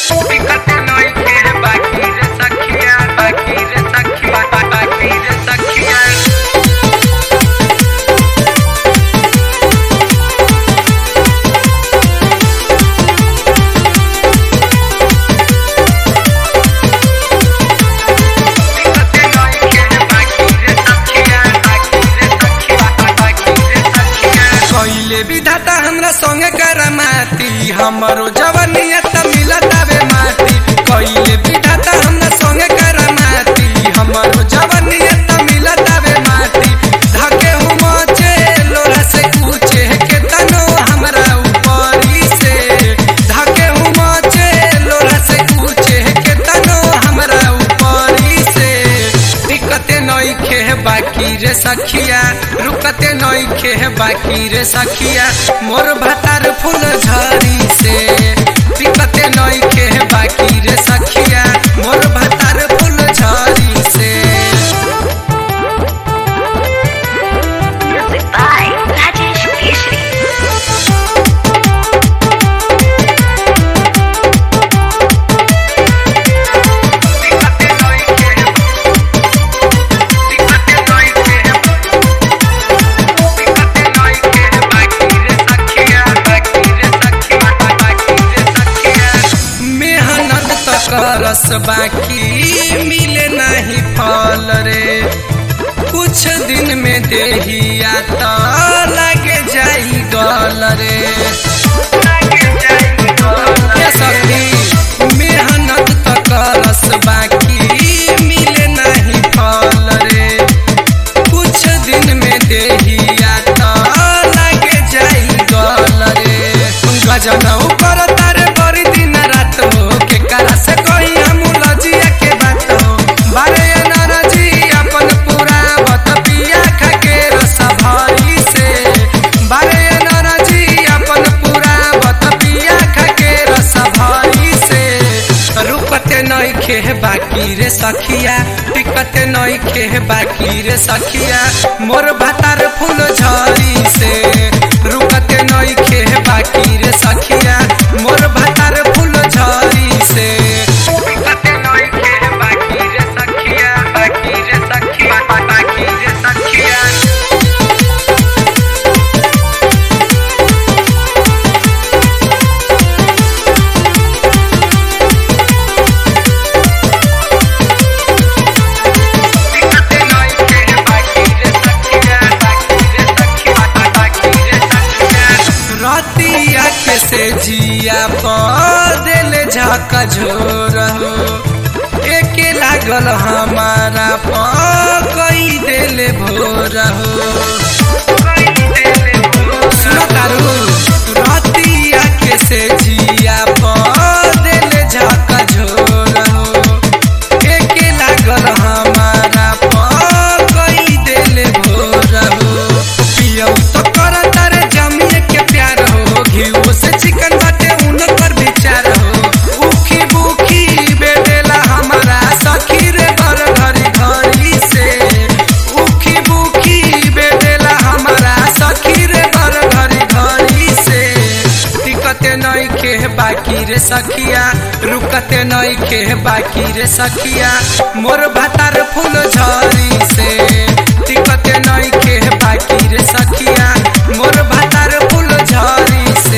दिक्कत नइखे बाकी रे सखिया बाकी रे सखिया बाकी रे सखिया कइले विधाता हमरा संगे करमाती हमरो जवनिया त मिलतावे माटी कइले विधाता हमरा संगे करमाती हमरो जवनिया त मिलतावे माटी धके हुमचे लोरा से पूछे के तनो हमरा ऊपरी से धके हुमचे लोरा से पूछे के तनो हमरा ऊपरी से दिक्कते नइखे बाकी रे सखिया रुकते नइखे बाकी रे सखिया मोर भातार फूल झरी से दिक्कते नइखे बाकी रे सखिया मोर भातार फूल झरी से Music by Rajesh Keshri. मेहनत त करस बाकी मिले नहीं फल रे कुछ दिन में देहिया त लगे जाई गल रे ये सखी मेहनत त करस बाकी मिले नहीं फल रे कुछ दिन में देहिया त लगे जाई गल रे गजन ऊपर तारे बड़ी दिन रात हो के करा से कोई हम लजिया के बात हो बारे नरजी अपन पूरा बत पिया खा के रस भरी से बारे नरजी अपन पूरा बत पिया खा के रस भरी से रुकते नइखे बाकी रे सखिया टिकते नइखे बाकी रे सखिया मोर भातार फूल झरी से रुकते नइखे बाकी रे सखिया मोर भातार फूल झरी से रतिया के से जिया पदिल झक झोर हो एके लागल हमारा प कई दिल भोर हो सुनो तारू रतिया के से जिया पदिल झक झोर हो एके लागल हमारा प कई दिल भोर हो पियौ तो कर तारे जमिए के प्यार हो घीव से चिकन बाटे उनकर विचार हो उखी बुखी बेटेला हमारा सखी रे घर घरी घरी से उखी बुखी बेटेला हमारा सखी रे घर घरी घरी से टिकते नइखे बाकी रे सखिया रुकते नइखे बाकी रे सखिया मोर भातार फूल झरी से टिकते नइखे बाकी रे सखिया मोर भातार फूल झरी से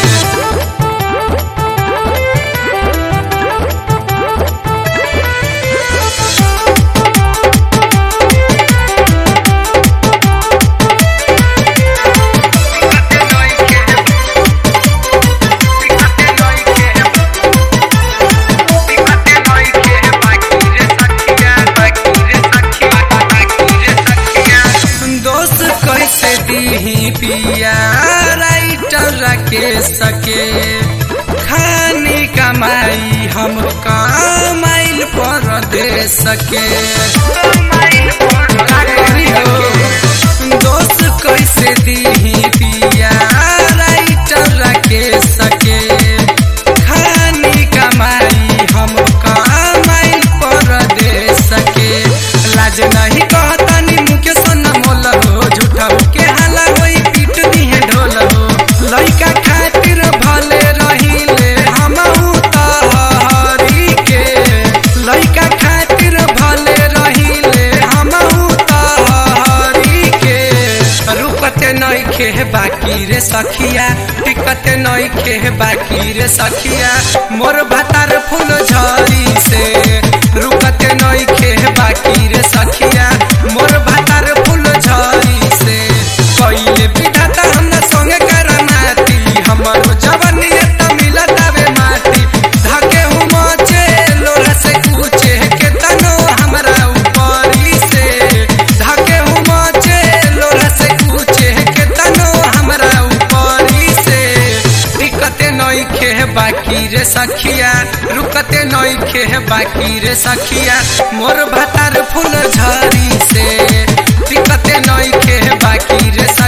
दोस्त कैसे दीही पिया राइटर के सके खानी कमाई हम कमाइल पर दे सके का करी हो? दोस्त कैसे दीही पिया राइटर के सके खानी कमाई हम कमाइल पर दे सके लाज नहीं कहतानी मुके सोना मोल हो झूठा के हाला होई पीट दिहे ढोल हो लइका खातिर भले रहिले हमहू त सखिया टिकत नइखे बाकी रे सखिया मोर भतार फूल झरी से रुकत नइखे बाकी रे सखिया मोर भतार फूल झरी से कइले विधाता हमरा संगे करनाती हमर जवनिया त मिलत आवे माटी धके हुमचे लोरा से कुचे के तनो हमरा ऊपरी से धके हुमचे लोरा से कुचे के तनो हमरा ऊपरी से टिकते नइखे बाकी रे सखिया रुकते नइखे बाकी रे सखिया मोर भतार फूल झरी से टिकते नइखे बाकी रे सखिया